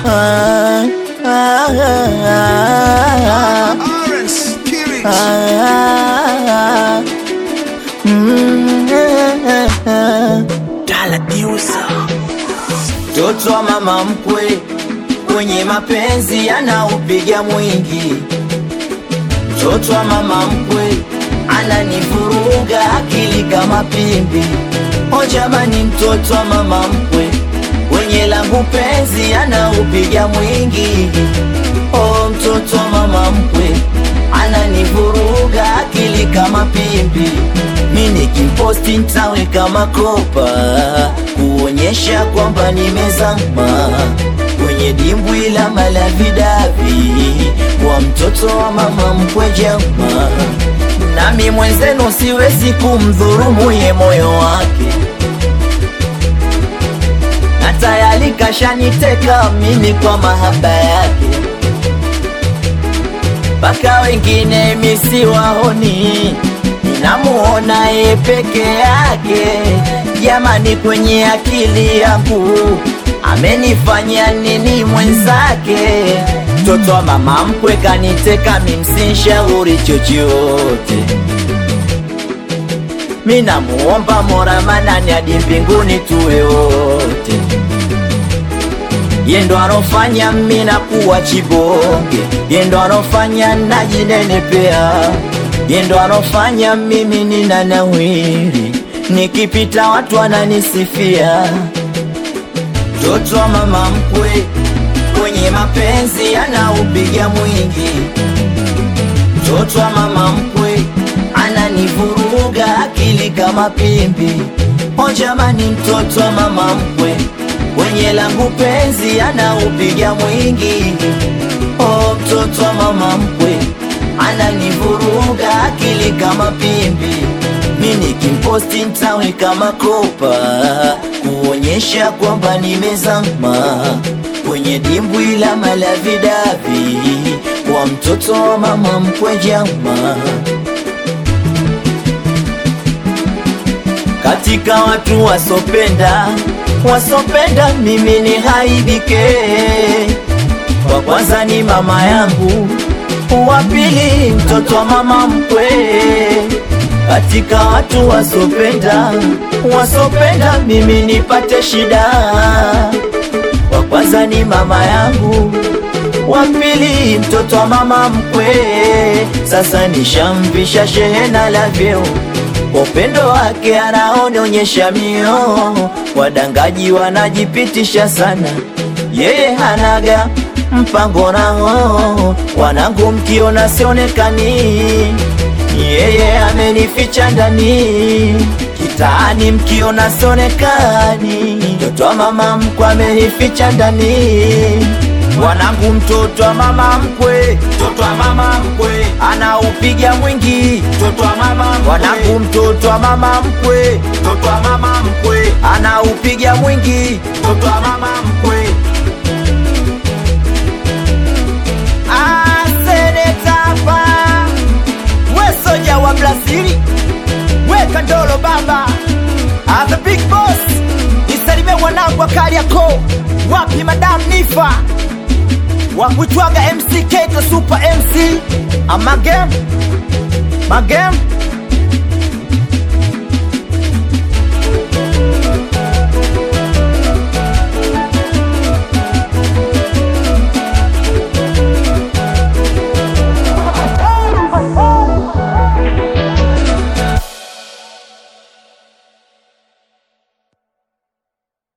Ah, ah, ah, Orange, Kirit. ah, mm, ah, ah. Mtoto wa mama mkwe kwenye mapenzi anaupiga mwingi. Mtoto wa mama mkwe ananivuruga akili kama pimbi. O jamani, mtoto wa mama mkwe kwenye langu penzi anaupiga mwingi. O mtoto wa mama mkwe ananivuruga akili kama pimbi. Mi nikimposti ntaweka makopa kuonyesha kwamba nimezama kwenye dimbwi la malavidavi kwa mtoto wa mama mkwe jama. Nami mwenzenu siwezi kumdhurumu ye moyo wake, na tayari kashaniteka mimi kwa mahaba yake mpaka wengine misiwaoni, ninamuona ye peke yake. Jamani, kwenye akili yangu amenifanya nini mwenzake? Mtoto wa mama mkwe kaniteka, mimsinshauri chochote. Minamuomba Mola Manani hadi mbinguni tuwe wote ye ndo anofanya mina kuwa chibonge, ye ndo anofanya najinenepea, ye ndo anofanya mimi nina nawiri, nikipita watu wananisifia. Mtoto wa mama mkwe kwenye mapenzi anaupiga mwingi, mtoto wa mama mkwe ananivuruga akili kama pimbi. O jamani, mtoto wa mama mkwe kwenye langu penzi anaupiga mwingi. O mtoto wa mama mkwe ananivuruga akili kama pimbi. Mi nikimposti ntaweka makopa kuonyesha kwamba nimezama kwenye dimbwi la malavidavi kwa mtoto wa mama mkwe jama. katika watu wasopenda wasopenda mimi ni haibike wa kwanza ni mama yangu wa pili mtoto wa mama mkwe katika watu wasopenda wasopenda mimi nipate shida wa kwanza ni mama yangu wa pili mtoto wa mama mkwe sasa nishamvisha shehena la vyeo kwa upendo wake anaonyesha mio, wadangaji wanajipitisha sana, yeye hanaga mpango nao, wanangu mkiona sionekani, yeye amenificha ndani kitaani, mkiona sionekani, mtoto wa mama mkwe amenificha ndani Wanangu, mtoto wa mama mkwe, mtoto wa mama mkwe anaupiga mwingi, mtoto wa mama mkwe. Wanangu, mtoto wa mama mkwe, mtoto wa mama mkwe anaupiga mwingi, mtoto wa mama mkwe. Ah, seneta hapa, we soja wa Brazili, we Kandolo baba, ah, the big boss, nisalimie wanangu wa Kariakoo, wapi madam Nifa wakuitwaga MC Keto Super MC Amagem Magem